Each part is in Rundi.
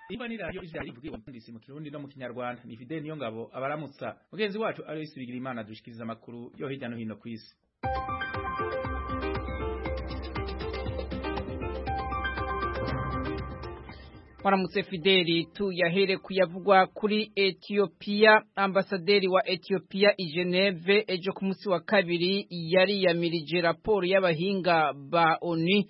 Imba ni radio ijya rivuga umundisi mu kirundi no mu kinyarwanda ni Fidel niyo ngabo abaramutsa mugenzi wacu ari wisubigira imana dushikiriza amakuru yo hirya no hino ku isi Waramutse Fideli tuyahere kuyavugwa kuri Ethiopia ambasaderi wa Ethiopia i Geneve ejo ku munsi wa kabiri yari yamirije raporo y'abahinga ba ONU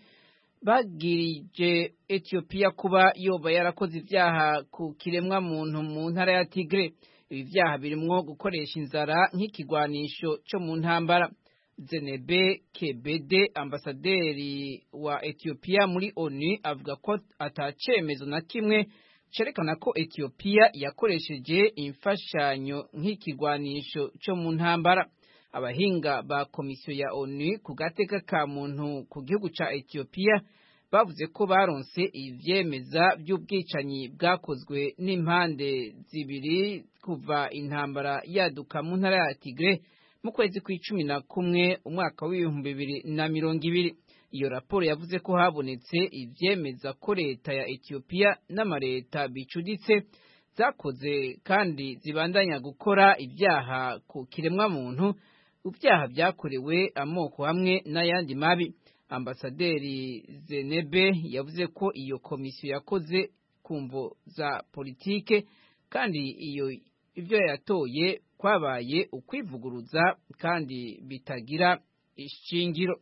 bagirije Ethiopia kuba yoba yarakoze ivyaha ku kiremwa muntu mu ntara ya Tigre ibi vyaha birimwo gukoresha inzara nk'ikigwanisho cyo mu ntambara Zenebe Kebede ambasaderi wa Ethiopia muri ONU avuga ko atacemezo na kimwe cerekana ko Ethiopia yakoresheje imfashanyo nk'ikigwanisho cyo mu ntambara abahinga ba komisiyo ya ONU ku gateka ka muntu ku gihugu ca Ethiopia bavuze ko baronse ivyemeza by'ubwicanyi bwakozwe n'impande zibiri kuva intambara yaduka mu ntara ya Tigre mu kwezi kw'icumi na kumwe umwaka w'ibihumbi bibiri na mirongo ibiri iyo raporo yavuze ko habonetse ivyemeza ko leta ya Ethiopia n'amareta bicuditse zakoze kandi zibandanya gukora ibyaha ku kiremwa muntu ibyaha byakorewe amoko hamwe n'ayandi mabi ambasaderi Zenebe yavuze ko iyo komisiyo yakoze ku mvo za politike kandi iyo ibyo yatoye kwabaye ukwivuguruza kandi bitagira ishingiro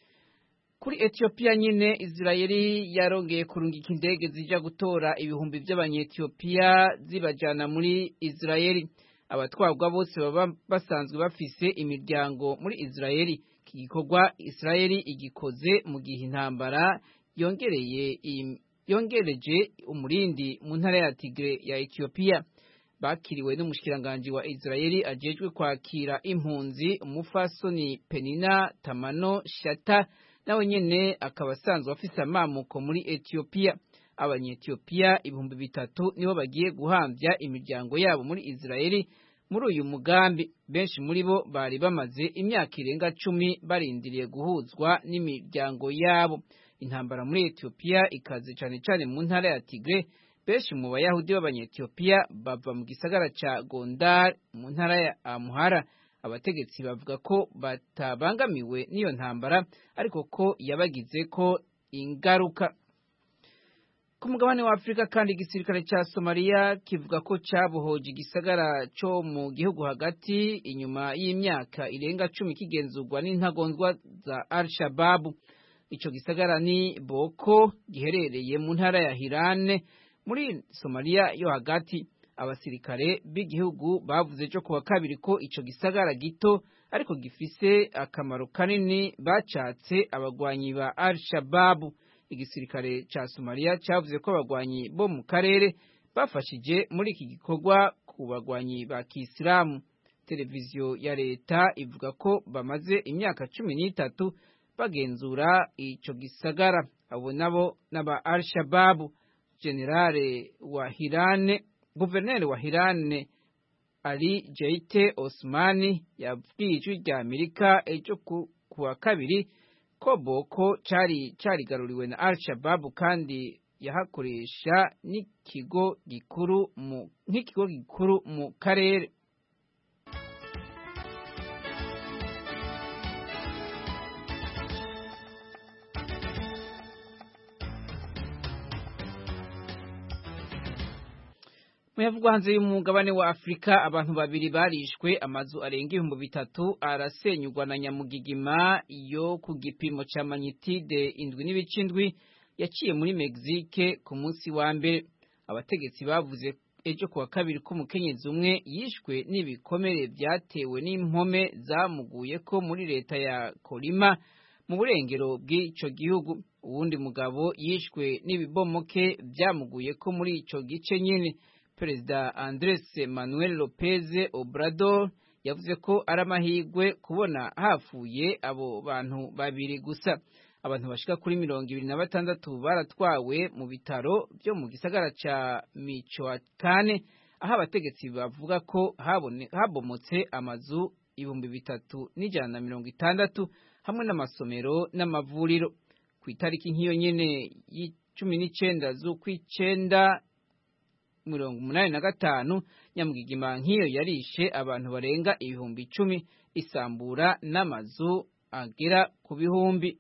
kuri Ethiopia nyine Israeli yarongeye kurungika indege zija gutora ibihumbi by'abanyetiyopiya zibajana muri Israeli abatwarwa bose baba basanzwe bafise imiryango muri Israeli iki gikorwa Israeli igikoze mu gihe intambara yongereye yongereje umurindi mu ntara ya Tigre ya Ethiopia bakiriwe n'umushikiranganje wa Israeli ajejwe kwakira impunzi umufasoni Penina Tamano Shata nawe nyene akaba asanzwe afise amamuko muri Ethiopia abanyetiyopiya ibihumbi bitatu nibo bagiye guhambya imiryango yabo muri Israeli muri uyu mugambi benshi muri bo bari bamaze imyaka irenga cumi barindiriye guhuzwa n'imiryango yabo intambara muri Ethiopia ikaze cane cane mu ntara ya Tigre benshi mu bayahudi b'abanyetiyopiya bava mu gisagara ca Gondar mu ntara ya Amhara abategetsi bavuga ko batabangamiwe n'iyo ntambara ariko ko yabagize ko ingaruka ku mugabane wa Afurika kandi igisirikare ca Somalia kivuga ko cabohoje igisagara co mu gihugu hagati inyuma y'imyaka irenga cumi kigenzurwa n'intagondwa za Al-Shabaab ico gisagara ni Boko giherereye mu ntara ya Hirane muri Somalia yo hagati abasirikare b'igihugu bavuze cyo kuwa kabiri ko ico gisagara gito ariko gifise akamaro kanini bacatse abagwanyi ba Al-Shabaab igisirikare ca Somalia cavuze ko abagwanyi bo mu karere bafashije muri iki gikorwa ku bagwanyi ba Kisilamu televiziyo ya leta ivuga ko bamaze imyaka cumi n'itatu bagenzura ico gisagara abo nabo n'aba Al-Shabaab generale wa Hirane guverineri wa Hirane Ali Jeite Osmani yabwiye ijwi rya Amerika ejo kuwa kabiri ko Boko cari carigaruriwe na Al-Shabaab kandi yahakoresha n'ikigo gikuru mu nk'ikigo gikuru mu karere Muyavugwa hanze y'umugabane wa Afrika abantu babiri barishwe amazu arenga ibihumbi bitatu arasenyugwa na nyamugigima yo ku gipimo ca magnitude indwi n'ibice indwi yaciye muri Mexique ku munsi wa mbere abategetsi bavuze ejo kuwa kabiri ko umukenyezi umwe yishwe n'ibikomere vyatewe n'impome zamuguye ko muri leta ya Colima mu burengero bw'ico gihugu uwundi mugabo yishwe n'ibibomoke vyamuguye ko muri ico gice nyene Perezida Andres Manuel Lopez Obrador yavuze ko ari amahirwe kubona hafuye abo bantu babiri gusa abantu bashika kuri mirongo ibiri na batandatu baratwawe mu bitaro byo mu gisagara ca Michoacán aho abategetsi bavuga ko habone habomotse amazu ibihumbi bitatu n'ijana na mirongo itandatu hamwe n'amasomero n'amavuriro ku itariki nk'iyo nyene y'icumi n'icenda z'ukwicenda mirongo umunani na gatanu nyamugigima nk'iyo yarishe abantu barenga ibihumbi icumi isambura n'amazu agera ku bihumbi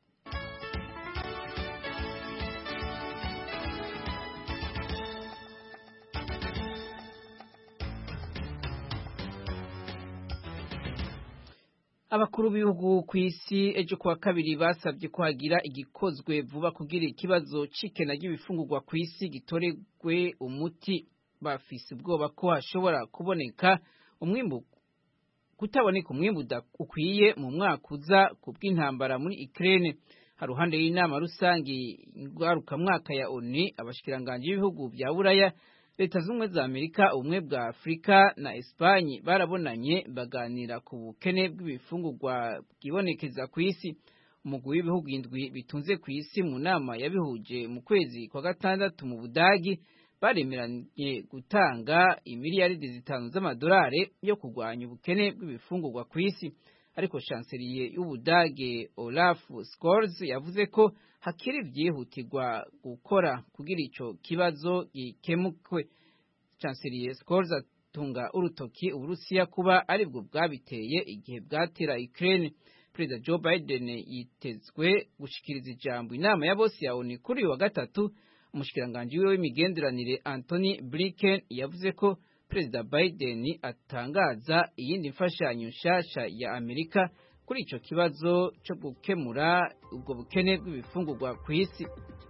abakuru b'ibihugu ku isi ejo kuwa kabiri basabye ko hagira igikozwe vuba kugira ikibazo c'ikena ry'ibifungurwa ku isi gitoregwe umuti bafise ubwoba ko hashobora kuboneka umwimbu kutaboneka umwimbu ukwiye mu mwaka uza ku bw'intambara muri Ukraine haruhande y'inama rusange ngarukamwaka ya ONU abashikiranganji b'ibihugu vya Buraya leta z'ubumwe za amerika ubumwe bwa afurika na esipanye barabonanye baganira ku bukene bw'ibifungurwa bwibonekeza ku isi umugwi w'ibihugu indwi bitunze ku isi mu nama yabihuje mu kwezi kwa gatandatu mu budagi baremeranye gutanga imiliyaridi zitanu z'amadolari yo kurwanya ubukene bw'ibifungurwa ku isi ariko chancelier y'ubudage Olaf Scholz yavuze ko hakiri vyihutirwa gukora kugira ico kibazo gikemukwe chancelier Scholz atunga urutoki uburusiya kuba aribwo bwabiteye igihe bwatera Ukraine Perezida Joe Biden yitezwe gushikiriza ijambo inama ya bose ya ONU kuri wa gatatu umushikiranganji wiwe w'imigenderanire Anthony Blinken yavuze ko Perezida Biden atangaza iyindi mfashanyo nshasha ya Amerika kuri ico kibazo cyo gukemura ubwo bukene bw'ibifungurwa ku isi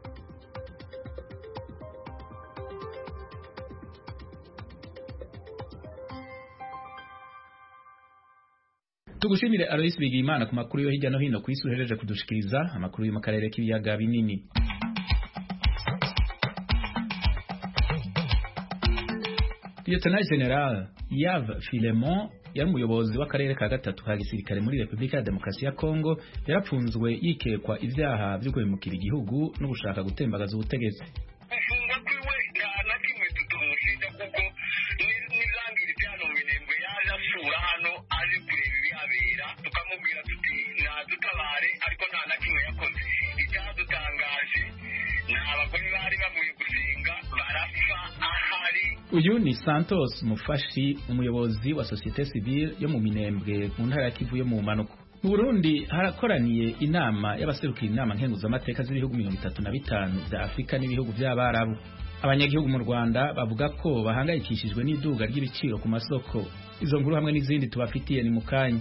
tugushimire Alois Bigimana ku makuru yo hirya no hino ku isi uhereje kudushikiriza amakuru yo mu karere k'ibiyaga binini Lieutenant General Yav Filemon yari umuyobozi w'akarere ka gatatu ka gisirikare muri Repubulika ya Demokarasi ya Kongo yarapfunzwe yikekwa ivyaha vyo guhemukira igihugu no gushaka gutembagaza ubutegetsi gufungwa kwiwe nta na kimwe tutamushinja kuko n'izangiri byano minembwe yaje asura hano aje kureba ibihabera tukamubwira tuti nadutabare ariko nta na kimwe yakoze icyadutangaje ni abagore bari bavuye gusenga barapfa ahari uyu ni Santos Mufashi umuyobozi wa societe civile yo mu Minembwe mu ntara ya Kivu yo mu manuko mu Burundi harakoraniye inama y'abaserukira inama nkenguzamateka z'ibihugu mirongo itatu na bitanu vya Afurika n'ibihugu vy'abarabu abanyagihugu mu Rwanda bavuga ko bahangayikishijwe n'iduga ry'ibiciro ku masoko izo nkuru hamwe n'izindi tubafitiye ni mukanya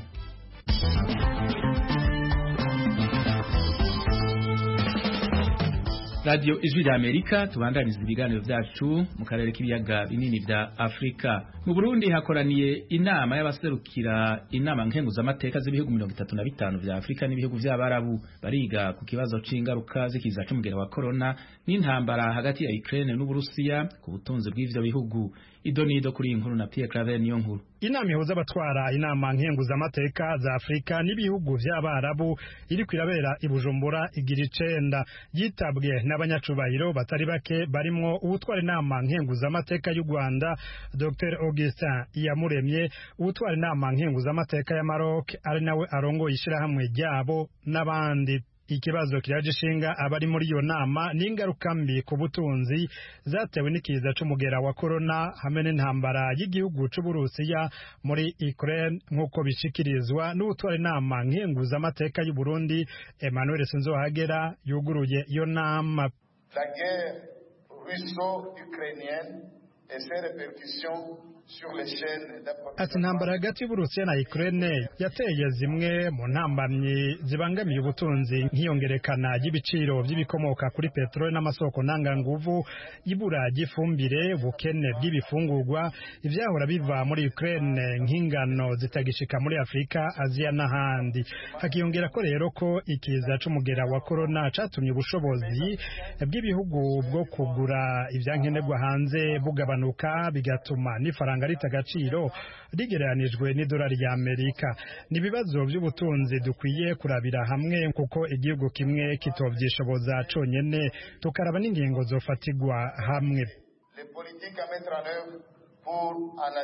Radio Ijwi rya Amerika tubandaniza ibiganiro vyacu mu karere k'ibiyaga binini vya Afrika. Mu Burundi hakoraniye inama y'abaserukira inama nkenguzamateka z'ibihugu mirongo itatu na bitanu vya Afrika n'ibihugu vy'abarabu bariga ku kibazo c'ingaruka z'ikiza c'umugera wa corona n'intambara hagati ya Ukraine n'Uburusiya ku butunzi bw'ivyo bihugu. Idonido kuri iyi nkuru na Pierre Claver niyo nkuru. inama ihuza abatwara inama nkenguzamateka za afurika n'ibihugu vy'abarabu iriko irabera i bujumbura igira icenda yitabwe n'abanyacubahiro batari bake barimwo uwutwara inama nkenguzamateka y'u rwanda dr augustin iyamuremye uwutwara inama nkenguzamateka ya maroc ari nawe arongoye ishirahamwe ryabo n'abandi ikibazo kiraje ishinga abari muri iyo nama ni ingaruka mbi ku butunzi zatewe n'ikiza c'umugera wa corona hamwe n'intambara y'igihugu c'uburusiya muri Ukraine nk'uko bishikirizwa n'utwara inama nkenguzamateka y'u Burundi Emmanuel Sinzohagera yuguruye iyo nama La guerre russo-ukrainienne et ses répercussions sur les chaînes ati intambara hagati y'uburusiya na Ukraine yateye zimwe mu ntambamyi zibangamiye ubutunzi nk'iyongerekana ry'ibiciro by'ibikomoka kuri peteroli n'amasoko ntanganguvu ibura ry'ifumbire ubukene bw'ibifungurwa ivyahora biva muri Ukraine nk'ingano zitagishika muri Afurika Aziya n'ahandi hakiyongera ko rero ko ikiza c'umugera wa corona catumye ubushobozi bw'ibihugu bwo kugura ivyankenerwa hanze bugabanuka bigatuma n'ifaranga rita agaciro rigereranijwe n'idolari ya Amerika ni ibibazo by'ubutunzi dukwiye kurabira hamwe kuko igihugu kimwe kitovyishoboza conyene tukaraba n'ingingo zofatigwa hamwe les politiques à mettre en œuvre pour en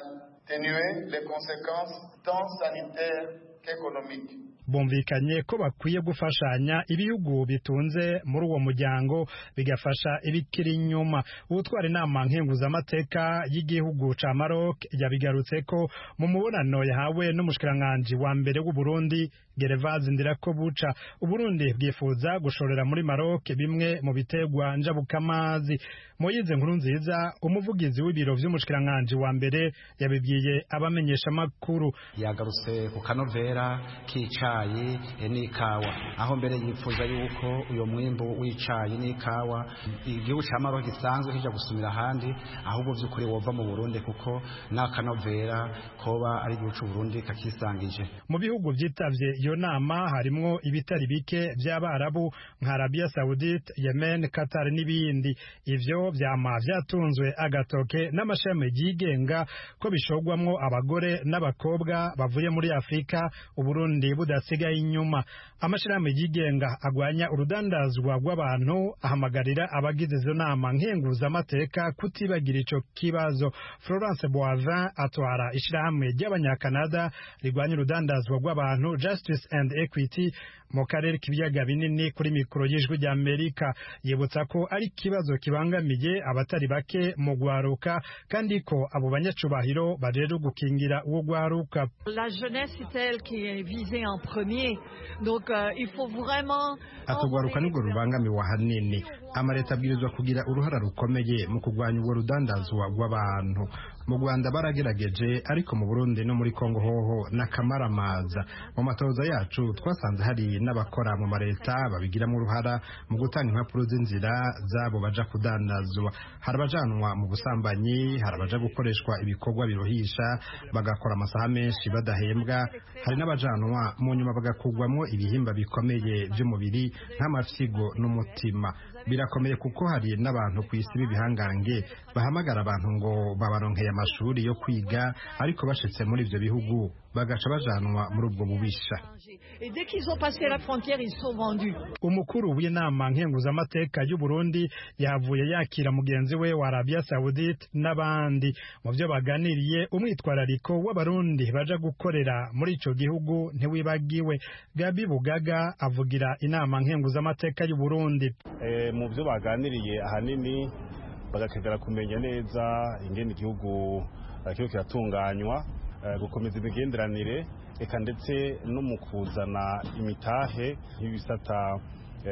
atténuer les conséquences tant sanitaires qu'économiques. bumvikanye ko bakwiye gufashanya ibihugu bitunze muri uwo muryango bigafasha ibikiri inyuma ubutwara inama nkenguzamateka y'igihugu ca Maroc yabigarutse ko mu mubonano yahawe n'umushikiranganji wa mbere w'u Burundi Gervase Ndirakobuca Uburundi bwifuza gushorera muri Maroc bimwe mu biterwa njabukamazi Moyize nkuru nziza umuvugizi w'ibiro vy'umushikiranganji wa mbere yabibwiye abamenyesha makuru yagarutse ku kanovera k'icayi n'ikawa aho mbere yifuza yuko uyo mwimbu w'icayi n'ikawa igihugu ca Maroc gisanzwe kija gusumira ahandi ahubwo vy'ukuri wova mu Burundi kuko n'akanovera koba ari igihugu c'u Burundi kakisangije mu bihugu vyitavye iyo nama harimwo ibitari bike vy'abarabu nka Arabia Saudite Yemen Qatar n'ibindi ivyo vyama vyatunzwe agatoke n'amashami yigenga ko bishogwamwo abagore n'abakobwa bavuye muri Afrika Uburundi budasigaye inyuma amashirahamwe yigenga agwanya urudandazwa rw'abantu ahamagarira abagize izo nama nkenguzamateka kutibagira ico kibazo Florence Boivin atwara ishirahamwe ry'abanyakanada rigwanya urudandazwa rw'abantu Justice and Equity mu karere k'ibiyaga binini kuri mikoro y'ijwi rya Amerika yibutsa ko ari ikibazo kibangamiye abatari bake mu gwaruka kandi ko abo banyacubahiro barero gukingira uwo gwaruka La jeunesse c'est elle qui est visée en premier donc euh, il faut vraiment atugwaruka nibwo rubangamiwe ahanini amaleta abwirizwa kugira uruhara rukomeye mu kurwanya ubwo rudandazwa rw'abantu mu Rwanda baragerageje ariko mu Burundi no muri Kongo hoho n'akamaramaza mu matoza yacu twasanze hari n'abakora mu mareta babigiramo uruhara mu gutanga impapuro z'inzira zabo baja kudandazwa hari abajanwa mu busambanyi hari abaja gukoreshwa ibikorwa biruhisha bagakora amasaha menshi badahembwa hari n'abajanwa mu nyuma bagakugwamo ibihimba bikomeye by'umubiri nk'amafyigo n'umutima birakomeye kuko hari n'abantu ku isi b'ibihangange bahamagara abantu ngo babaronkeye amashuri yo kwiga ariko bashitse muri ivyo bihugu bagaca bajanwa muri ubwo bubisha et dès qu'ils ont passé la frontière ils sont vendus umukuru w'inama nkenguzamateka y'u Burundi yavuye yakira mugenzi we wa Arabia Saudite n'abandi mu byo baganiriye umwitwarariko w'abarundi baja gukorera muri ico gihugu ntiwibagiwe Gabi Bugaga avugira inama nkenguzamateka y'u Burundi e, mu byo baganiriye ahanini bagategera kumenya neza ingene igihugu kiriko kiratunganywa gukomeza imigenderanire eka ndetse no mu kuzana imitahe y'ibisata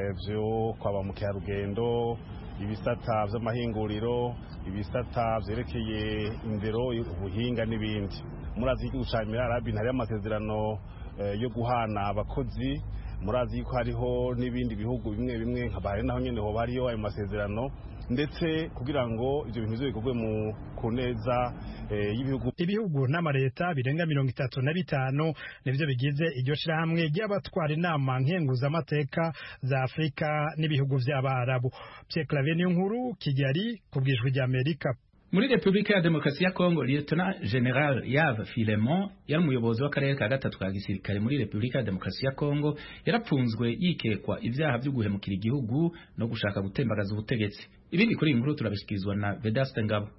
byo kwa ba mukerarugendo ibisata by'amahinguriro ibisata byerekeye indero ubuhinga n'ibindi murazi igihugu cya Arabi hariho amasezerano yo guhana abakozi murazi ko hariho n'ibindi bihugu bimwe bimwe nka bahari naho nyine hoba hariyo ayo masezerano ndetse kugira ngo ibyo bintu bikorwe mu ku neza y'ibihugu ibihugu n'amareta birenga mirongo itatu na bitanu nivyo bigize iryo shirahamwe ry'abatwara inama nkenguzamateka za afurika n'ibihugu vy'abarabu Pierre Claver nkuru kigali ku bwijwi ry'amerika muri repubulika ya demokarasi ya kongo lieutenant general yave filemon yari umuyobozi w'akarere ka gatatu ka gisirikare muri repubulika ya demokarasi ya kongo yarapfunzwe yikekwa ibyaha byo guhemukira igihugu no gushaka gutembagaza ubutegetsi ibindi kuri iyi nkuru turabishyikirizwa na vedaste ngabo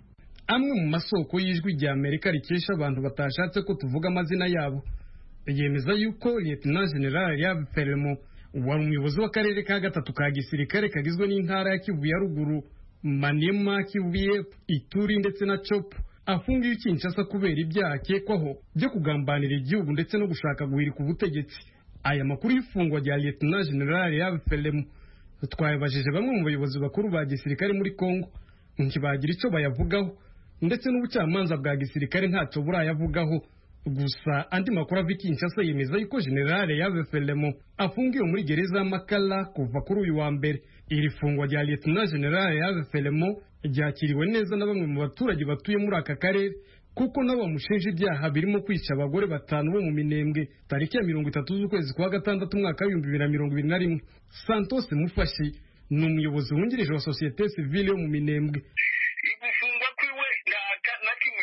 amwe mu masoko y'ijwi rya amerika rikesha abantu batashatse ko tuvuga amazina yabo yemeza yuko lieutenant general yave filemon wari umuyobozi w'akarere ka gatatu ka gisirikare kagizwe n'intara ya kivu ya ruguru Maniema, Kivu y'Epfo, Ituri ndetse na Chop afungiwe i Kinshasa kubera ibyaha akekwaho byo kugambanira igihugu ndetse no gushaka guhirika ubutegetsi. Aya makuru y'ifungwa rya Lieutenant General Yave Felemu twayabajije bamwe mu bayobozi bakuru ba gisirikare muri Kongo ntibagira icyo bayavugaho ndetse n'ubucamanza bwa gisirikare ntacyo burayavugaho gusa andi makuru ava i Kinshasa yemeza yuko General Yave Felemu afungiwe muri gereza y'Amakala kuva kuri uyu wa mbere iri fungwa rya Lieutenant General Yave Felemo ryakiriwe neza na bamwe mu baturage batuye muri aka karere kuko nabo bamushinja ibyaha birimo kwica abagore batanu bo mu minembwe tariki ya mirongo itatu z'ukwezi kwa gatandatu umwaka w'ibihumbi bibiri na mirongo ibiri na rimwe Santos Mufashi ni umuyobozi wungirije wa sosiyete sivile yo mu minembwe gufungwa kwiwe na kimwe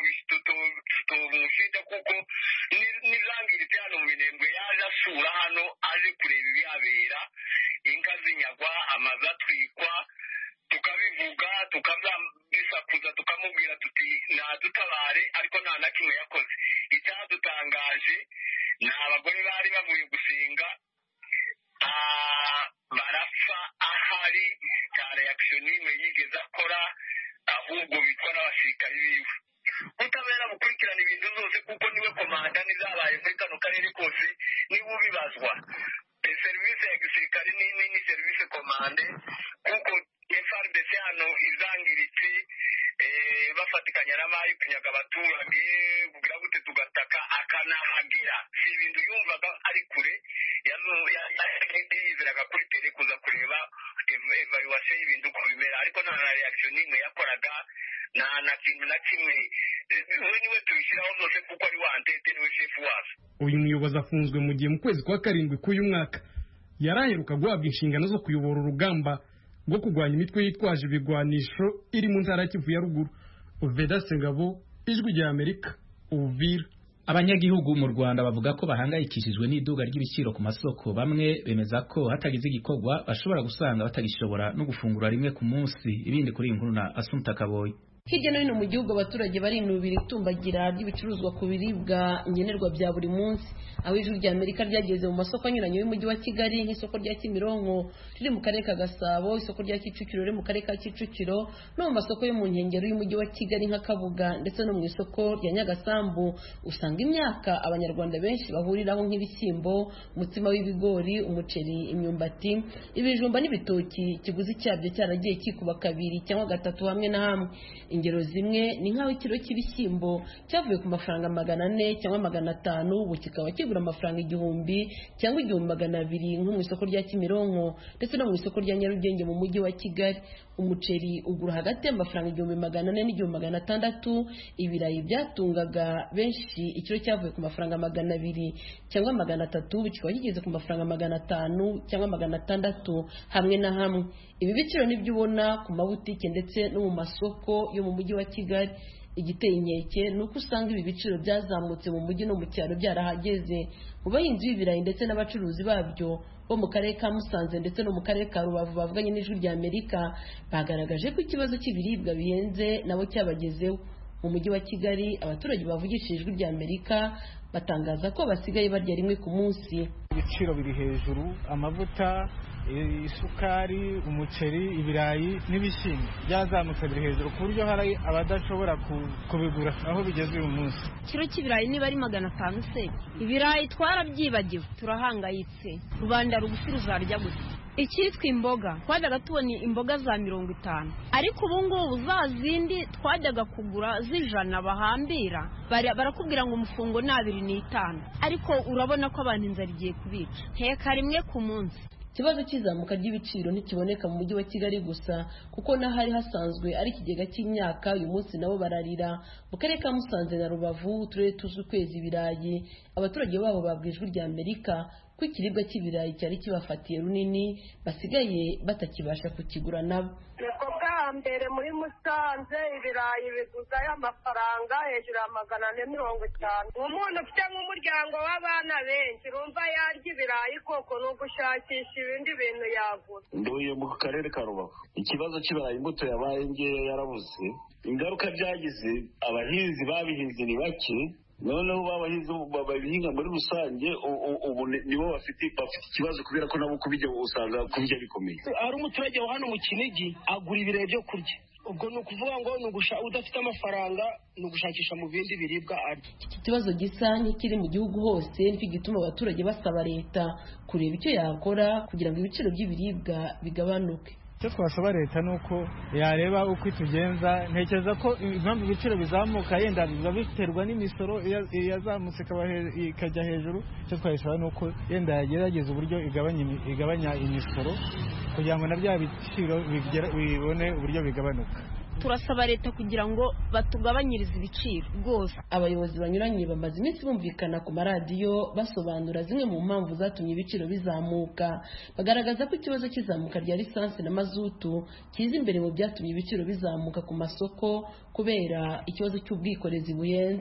tutomushinja kuko nizangiritse hano mu minembwe yaje asura hano aje kureba ibihabera inka zinyagwa amazu atwikwa tukabivuga dusakuza tukamubwira tuti nadutabare ariko nta na kimwe yakoze icyadutangaje ni abagore bari bavuye gusenga barapfa ahari nta reaction n'imwe yigeze akora ahubwo bitwa n'abasirikari biwe ubutabera bukurikirana ibintu zose kuko niwe komanda n'izabaye muri kano karere kose niwe ubibazwa serivisi ya gisirikare ni serivisi komande kuko FRDC hano izangiritse bafatikanya n'amayi kunyaga abaturage kugira gute tugataka akanahagera si ibintu yumvaga ari kure yizeraga kuri tere kuza kureba evaluation y'ibintu uko bimera ariko nta na reaction n'imwe yakoraga nta na kintu na kimwe we niwe tubishyiraho zose kuko ari wantete niwe shefu wazo uyu muyobozi afunzwe mu gihe mu kwezi kwa karindwi k'uyu mwaka yari aheruka guhabwa inshingano zo kuyobora urugamba rwo kurwanya imitwe yitwaje ibigwanisho iri mu ntara ya Kivu ya ruguru Uveda Sengabo ijwi rya Amerika Uvira abanyagihugu mu Rwanda bavuga ko bahangayikishijwe n'iduga ry'ibiciro ku masoko bamwe bemeza ko hatagize igikorwa bashobora gusanga batagishobora no gufungura rimwe ku munsi ibindi kuri iyi nkuru na Asumta Kaboyi hirya no hino mu gihugu abaturage barinubira itumbagira ry'ibicuruzwa ku biribwa nkenerwa bya buri munsi aho ijwi rya amerika ryageze mu masoko anyuranye y'umujyi wa kigali nk'isoko rya kimironko riri mu karere ka gasabo isoko rya kicukiro riri mu karere ka kicukiro no mu masoko yo mu nkengero y'umujyi wa kigali nka kabuga ndetse no mu isoko rya nyagasambu usanga imyaka abanyarwanda benshi bahuriraho nk'ibishyimbo umutsima w'ibigori umuceri imyumbati ibijumba n'ibitoki ikiguzi cyabyo cyaragiye kikuba kabiri cyangwa gatatu hamwe na hamwe ingero zimwe ni nk'aho ikiro cy'ibishyimbo cyavuye ku mafaranga magana ane cyangwa magana atanu ubu kikaba kigura amafaranga igihumbi cyangwa igihumbi magana abiri nko mu isoko rya kimironko ndetse no mu isoko rya nyarugenge mu mujyi wa kigali umuceri ugura hagati y'amafaranga igihumbi magana ane n'igihumbi magana atandatu ibirayi byatungaga benshi ikiro cyavuye ku mafaranga magana abiri cyangwa magana atatu ubu kikaba kigeze ku mafaranga magana atanu cyangwa magana atandatu hamwe na hamwe ibi biciro nibyo ubona ku mabutike ndetse no mu masoko yo mu mujyi wa kigali igiteye inkeke ni uko usanga ibi biciro byazamutse mu mujyi no mu cyaro byarahageze mu bahinzi b'ibirayi ndetse n'abacuruzi babyo bo mu karere ka musanze ndetse no mu karere ka rubavu bavuganye n'ijwi rya amerika bagaragaje ko ikibazo cy'ibiribwa bihenze nabo cyabagezeho mu mujyi wa kigali abaturage bavugishije ijwi rya amerika batangaza ko basigaye barya rimwe ku munsi ibiciro biri hejuru amavuta isukari umuceri ibirayi n'ibishyimbo byazamutse biri hejuru ku buryo hari abadashobora kubigura aho bigeze uyu munsi ikiro cy'ibirayi niba ari magana atanu se ibirayi twarabyibagiwe turahangayitse rubanda rugufi ruzarya gusa icyitwa imboga twajyaga tubona imboga za mirongo itanu ariko ubu ngubu za zindi twajyaga kugura z'ijana bahambira barakubwira ngo umufungo ni abiri n'itanu ariko urabona ko abantu inzara igiye kubica nteka rimwe ku munsi ikibazo cy'izamuka ry'ibiciro ntikiboneka mu mujyi wa kigali gusa kuko n'ahari hasanzwe ari ikigega cy'imyaka uyu munsi nabo bararira mu karere ka musanze na rubavu uturere tuzwi ukwezi ibirayi abaturage babo babwiye ijwi rya amerika ko ikiribwa cy'ibirayi cyari kibafatiye runini basigaye batakibasha kukigura nabo nibwo bwa mbere muri musanze ibirayi biguzayo amafaranga hejuru ya magana ane mirongo itanu umuntu ufite nk'umuryango w'abana benshi urumva yarya ibirayi koko ni ugushakisha ibindi bintu yagura nduye mu karere ka rubavu ikibazo cy'ibirayi imbuto yabaye ngeya yarabuze ingaruka byagize abahinzi babihinze ni bake noneho babahinzi babihinga muri rusange ubu nibo bafite bafite ikibazo kubera ko nabo kubijya usanga kubijya bikomeye hari umuturage wa hano mu kinigi agura ibirayi byo kurya ubwo ni ukuvuga ngo ni udafite amafaranga ni ugushakisha mu bindi biribwa arya iki kibazo gisa nk'ikiri mu gihugu hose nicyo gituma abaturage basaba leta kureba icyo yakora kugira ngo ibiciro by'ibiribwa bigabanuke icyo twasaba leta ni uko yareba uko itugenza ntekereza ko impamvu ibiciro bizamuka yenda biba biterwa n'imisoro yazamutse ikajya hejuru icyo twayisaba ni uko yenda yagerageza uburyo igabanya imisoro kugira ngo na bya biciro bibone uburyo bigabanuka turasaba leta kugira ngo batugabanyirize ibiciro rwose abayobozi banyuranye bamaze iminsi bumvikana ku maradiyo basobanura zimwe mu mpamvu zatumye ibiciro bizamuka bagaragaza ko ikibazo cy'izamuka rya lisansi na mazutu kiza imbere mu byatumye ibiciro bizamuka ku masoko kubera ikibazo cy'ubwikorezi buhenze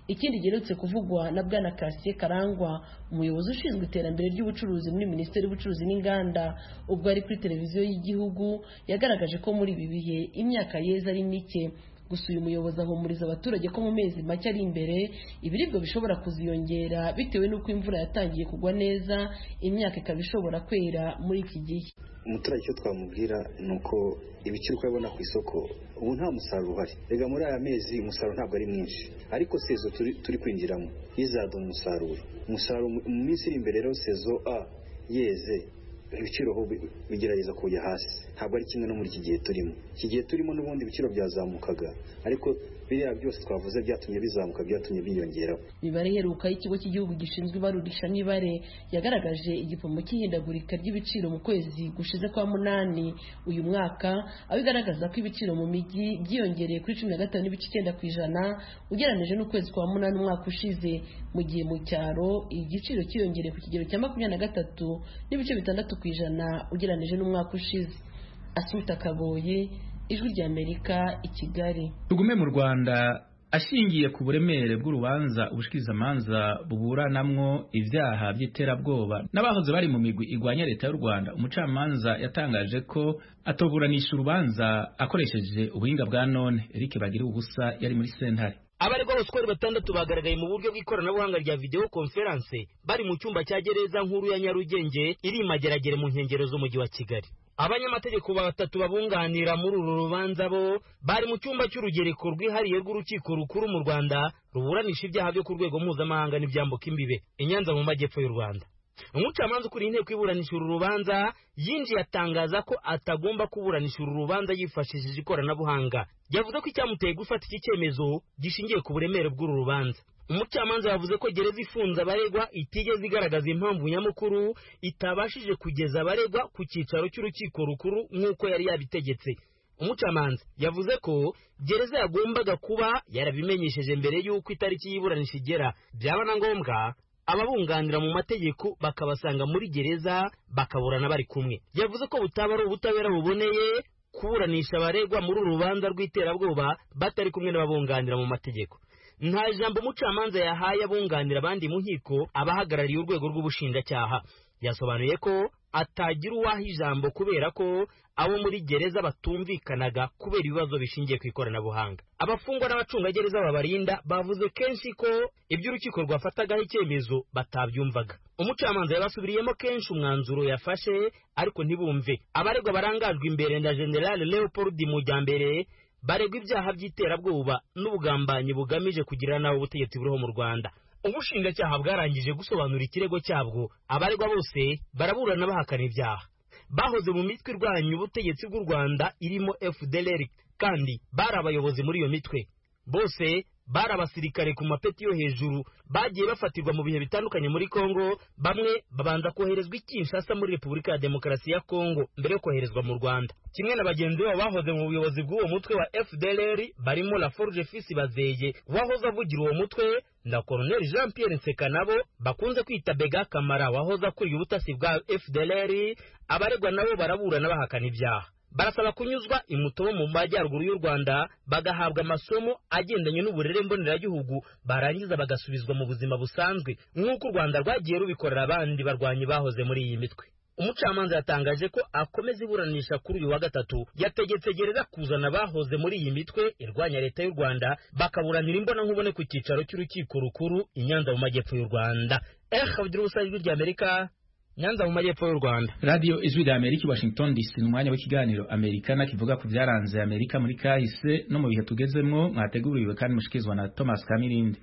ikindi giherutse kuvugwa na bwana kasiye karangwa umuyobozi ushinzwe iterambere ry'ubucuruzi muri minisiteri y'ubucuruzi n'inganda ubwo ari kuri televiziyo y'igihugu yagaragaje ko muri ibi bihe imyaka yeze ari mike gusa uyu muyobozi ahumuriza abaturage ko mu mezi make ari imbere ibiribwa bishobora kuziyongera bitewe n'uko imvura yatangiye kugwa neza imyaka ikaba ishobora kwera muri iki gihe umuturage icyo twamubwira ni uko ibiciro uko abibona ku isoko ubu nta musaruro uhari rega muri aya mezi umusaruro ntabwo ari mwinshi ariko sezo turi kwinjiramo yizaduha umusaruro umusaruro mu minsi iri imbere rero sezo a yeze ibiciro bigerageza kujya hasi ntabwo ari kimwe no muri iki gihe turimo iki gihe turimo n'ubundi ibiciro byazamukaga ariko biriya byose twavuze byatumye bizamuka byatumye biyongeraho imibare iheruka y'ikigo cy'igihugu gishinzwe ibarurishamibare yagaragaje igipimo cy'ihindagurika ry'ibiciro mu kwezi gushize kwa munani uyu mwaka aho igaragaza ko ibiciro mu mijyi byiyongereye kuri cumi na gatanu n'ibice icyenda ku ijana ugereranyije n'ukwezi kwa munani umwaka ushize mu gihe mu cyaro igiciro cyiyongereye ku kigero cya makumyabiri na gatatu n'ibice bitandatu ku ijana ugereranyije n'umwaka ushize asuta kaboye ijwi ry'amerika i kigali tugume mu rwanda ashingiye ku buremere bw'urubanza ubushikirizamanza buburanamwo ibyaha by'iterabwoba n'abahoze bari mu migwi igwanya leta y'u rwanda umucamanza yatangaje ko atoburanisha urubanza akoresheje ubuhinga bwa none eric bagira ubusa yari muri sentare abaregwa bose uko ari batandatu bagaragaye mu buryo bw'ikoranabuhanga rya videwo konferanse bari mu cyumba cya gereza nkuru ya nyarugenge iri imageragere mu nkengero z'umujyi wa kigali abanyamategeko batatu babunganira muri uru rubanza bo bari mu cyumba cy'urugereko rwihariye rw'urukiko rukuru mu rwanda ruburanisha ibyaha byo ku rwego mpuzamahanga n'ibyambuka imbibe i nyanza mu majyepfo y'u rwanda umucamanza ukuriye inteko iburanisha uru rubanza yinjiye atangaza ko atagomba kuburanisha uru rubanza yifashishije ikoranabuhanga yavuze ko icyamuteye gufata iki cyemezo gishingiye ku buremere bw'uru rubanza umucamanza yavuze ko gereza ifunze abaregwa itigeze igaragaza impamvu nyamukuru itabashije kugeza abaregwa ku cyicaro cy'urukiko rukuru nk'uko yari yabitegetse umucamanza yavuze ko gereza yagombaga kuba yarabimenyesheje mbere y'uko itariki y'iburanisha igera byaba na ngombwa ababunganira mu mategeko bakabasanga muri gereza bakaburana bari kumwe yavuze ko butaba ari ubutabera buboneye kuburanisha abaregwa muri uru rubanza rw'iterabwoba batari kumwe n'ababunganira mu mategeko nta jambo umucamanza yahaye abunganira abandi mu nkiko abahagarariye urwego rw'ubushinjacyaha yasobanuye ko atagira uwaha ijambo kubera ko abo muri gereza batumvikanaga kubera ibibazo bishingiye ku ikoranabuhanga abafungwa n'abacungagereza babarinda bavuze kenshi ko ibyo urukiko rwafatagaho icyemezo batabyumvaga umucamanza yabasubiriyemo kenshi umwanzuro yafashe ariko ntibumve abaregwa barangajwe imbere na generale leopold mujyambere baregwa ibyaha by'iterabwoba n'ubugambanyi bugamije kugirira nabi ubutegetsi buriho mu rwanda ubushinjacyaha bwarangije gusobanura ikirego cyabwo abaregwa bose baraburana bahakana ibyaha bahoze mu mitwe irwanya ubutegetsi bw'u rwanda irimo fdlr kandi bari abayobozi muri iyo mitwe bose bari abasirikare ku mapeti yo hejuru bagiye bafatirwa mu bihe bitandukanye muri kongo bamwe babanza koherezwa i kinshasa muri repubulika ya demokarasi ya kongo mbere yo koherezwa mu rwanda kimwe na bagenzi babo bahoze mu buyobozi bw'uwo mutwe wa fdlr barimo la forge fisi bazeye wahoze avugira uwo mutwe na colonel jean pierre nsekanabo bakunze kwita bega kamara wahoze akuriye ubutasi bwa fdlr abaregwa nabo baraburana bahakana ibyaha barasaba kunyuzwa imutobo mu majyaruguru y'u rwanda bagahabwa amasomo agendanye n'uburere mboneragihugu barangiza bagasubizwa mu buzima busanzwe nk'uko u rwanda rwagiye rubikorera abandi barwanyi bahoze muri iyi mitwe umucamanza yatangaje ko akomeza iburanisha kuri uyu wa gatatu yategetse gereza kuzana abahoze muri iyi mitwe irwanya leta y'u rwanda bakaburanira imbonankubone ku cyicaro cy'urukiko rukuru i nyanza mu majyepfo y'u rwanda eh bagira ubusa ijwi ry'amerika nyanza mu majyepfo y'u rwanda radiyo ijwi rya amerika i washington dc ni umwanya w'ikiganiro amerikana kivuga ku byaranze amerika muri kahise no mu bihe tugezemwo mwateguriwe kandi mushikirizwa na thomas kamirindi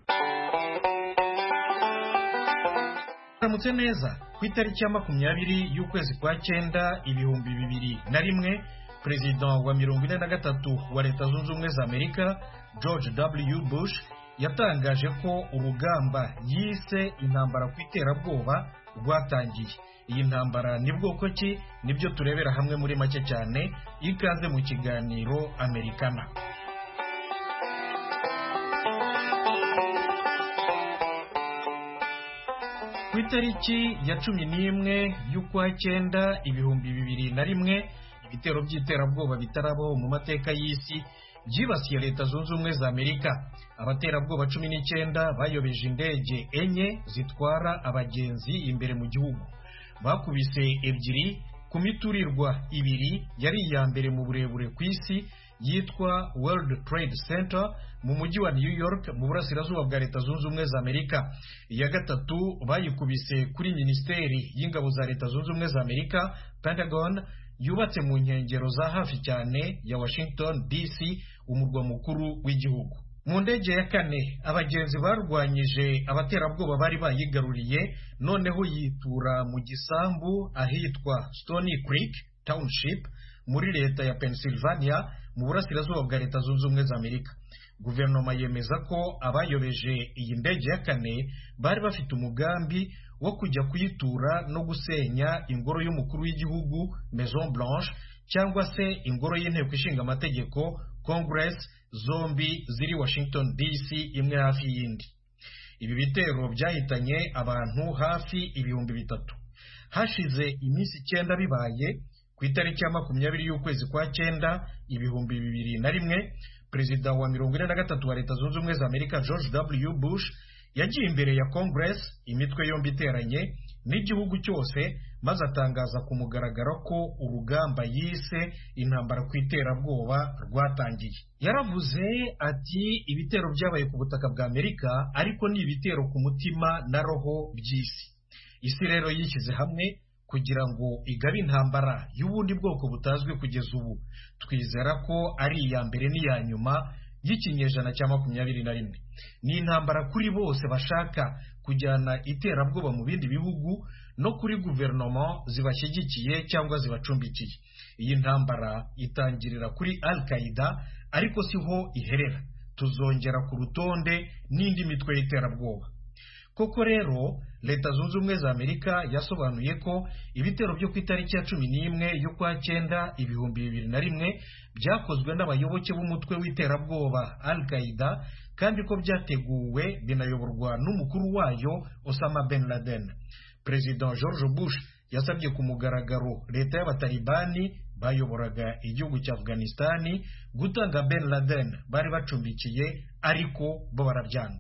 aramutse neza ku itariki ya makumyabiri y'ukwezi kwa cyenda ibihumbi bibiri na rimwe perezida wa mirongo ine na gatatu wa leta zunze ubumwe za amerika george w bush yatangaje ko urugamba yise intambara ku iterabwoba rwatangiye iyi ntambara ni bwoko ki nibyo turebera hamwe muri make cyane ikaze mu kiganiro amerikana ku itariki ya cumi n'imwe y'ukwa cyenda ibihumbi bibiri na rimwe ibitero by'iterabwoba bitarabaho mu mateka y'isi byibasiye leta zunze ubumwe za amerika abaterabwoba cumi n'icyenda bayobeje indege enye zitwara abagenzi imbere mu gihugu bakubise ebyiri ku miturirwa ibiri yari iya mbere mu burebure ku isi yitwa World Trade Center mu mujyi wa New York mu burasirazuba bwa leta zunze ubumwe za Amerika iya gatatu bayikubise kuri minisiteri y'ingabo za leta zunze ubumwe za Amerika Pentagon yubatse mu nkengero za hafi cyane ya Washington DC umurwa mukuru w'igihugu mu ndege ya kane abagenzi barwanyije abaterabwoba bari bayigaruriye noneho yitura mu gisambu ahitwa Stony Creek Township muri leta ya Pennsylvania mu burasirazuba bwa leta zunze ubumwe za Amerika guverinoma yemeza ko abayobeje iyi ndege ya kane bari bafite umugambi wo kujya kuyitura no gusenya ingoro y'umukuru w'igihugu Maison Blanche cyangwa se ingoro y'inteko ishinga amategeko Congress zombi ziri Washington DC imwe hafi y'indi ibi bitero byahitanye abantu hafi ibihumbi bitatu hashize iminsi icyenda bibaye ku itariki ya makumyabiri y'ukwezi kwa cyenda ibihumbi bibiri na rimwe perezida wa mirongo ine na gatatu wa leta zunze ubumwe za amerika george w bush yagiye imbere ya congress imitwe yombi iteranye n'igihugu cyose maze atangaza ku mugaragaro ko urugamba yise intambara ku iterabwoba rwatangiye yaravuze ati ibitero byabaye ku butaka bwa amerika ariko ni ibitero ku mutima na roho by'isi isi rero yishyize hamwe kugira ngo igabe intambara y'ubundi bwoko butazwi kugeza ubu twizera ko ari iya mbere n'iya nyuma y'ikinyejana cya makumyabiri na rimwe ni intambara kuri bose bashaka kujyana iterabwoba mu bindi bihugu no kuri guverinoma zibashyigikiye cyangwa zibacumbikiye iyi ntambara itangirira kuri al qaida ariko siho iherera tuzongera ku rutonde n'indi mitwe y'iterabwoba koko rero leta zunze ubumwe za amerika yasobanuye ko ibitero byo ku itariki ya cumi n'imwe y'ukwa cyenda ibihumbi bibiri na rimwe byakozwe n'abayoboke b'umutwe w'iterabwoba al qaida kandi ko byateguwe binayoborwa n'umukuru wayo osama ben laden perezida george bush yasabye ku mugaragaro leta y'abatalibani bayoboraga igihugu cya afghanistani gutanga ben laden bari bacumbikiye ariko bo barabyanga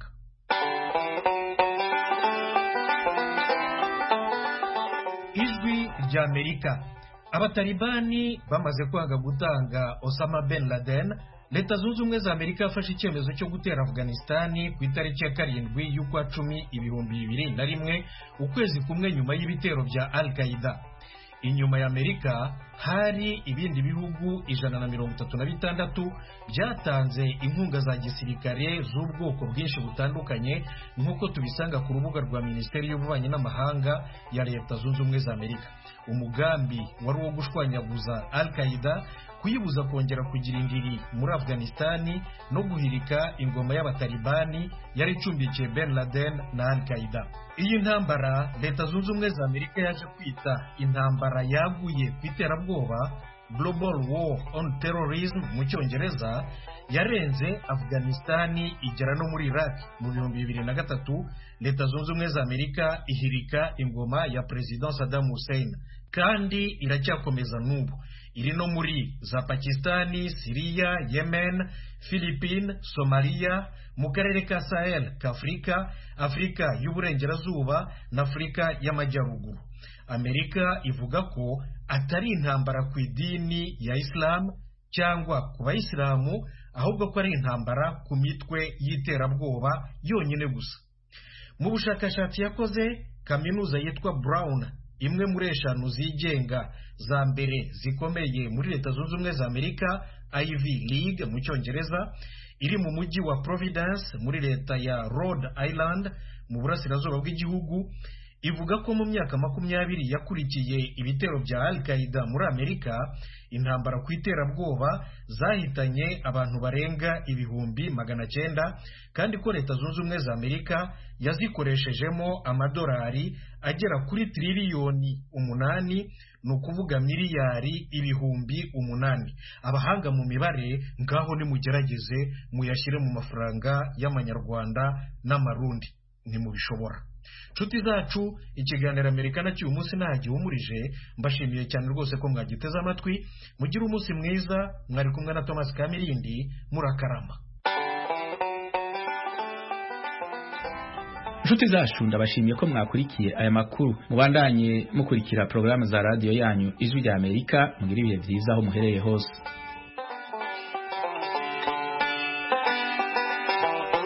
ijwi rya amerika abatalibani bamaze kwanga gutanga osama ben laden leta zunze ubumwe za amerika yafashe icyemezo cyo gutera afghanistani ku itariki ya karindwi y'ukwa cumi ibihumbi bibiri na rimwe ukwezi kumwe nyuma y'ibitero bya al qaida inyuma ya amerika hari ibindi bihugu ijana na mirongo itatu na bitandatu byatanze inkunga za gisirikare z'ubwoko bwinshi butandukanye nk'uko tubisanga ku rubuga rwa minisiteri y'ububanyi n'amahanga ya leta zunze ubumwe za amerika umugambi wari uwo gushwanyaguza al qaida kuyibuza kongera kugira indiri muri afghanistani no guhirika ingoma y'abatalibani yari icumbikiye ben laden na al qaida iyi ntambara leta zunze ubumwe za amerika yaje kwita intambara yaguye ku iterabwoba global war on terrorism mu cyongereza yarenze afghanistani igera no muri iraq mu bihumbi bibiri na gatatu leta zunze ubumwe za amerika ihirika ingoma ya perezida saddam hussein kandi iracyakomeza n'ubu iri no muri za pakistani siriya yemen philippine somaliya mu karere ka sahel k'afurika afurika y'uburengerazuba na afurika y'amajyaruguru amerika ivuga ko atari intambara ku idini ya isilamu cyangwa ku bayisilamu ahubwo ko ari intambara ku mitwe y'iterabwoba yonyine gusa mu bushakashatsi yakoze kaminuza yitwa brown imwe muri eshanu zigenga za mbere zikomeye muri leta zunze ubumwe za amerika ivy league mu cyongereza iri mu mujyi wa providence muri leta ya rhode island mu burasirazuba bw'igihugu ivuga ko mu myaka makumyabiri yakurikiye ibitero bya al qaida muri amerika intambara ku iterabwoba zahitanye abantu barenga ibihumbi magana cyenda kandi ko leta zunze ubumwe za amerika yazikoreshejemo amadolari agera kuri tiririyoni umunani ni ukuvuga miliyari ibihumbi umunani abahanga mu mibare ngaho nimugerageze muyashyire mu mafaranga y'amanyarwanda n'amarundi ntimubishobora nshuti zacu ikiganiro amerika na cy'uyu munsi nta gihumurije mbashimiye cyane rwose ko mwagiteze amatwi mugire umunsi mwiza mwari kumwe na thomas kamirindi murakarama inshuti zacu ndabashimiye ko mwakurikiye aya makuru mubandanye mukurikira porogaramu za radiyo yanyu ijwi rya amerika mugire ibihe byiza aho muhereye hose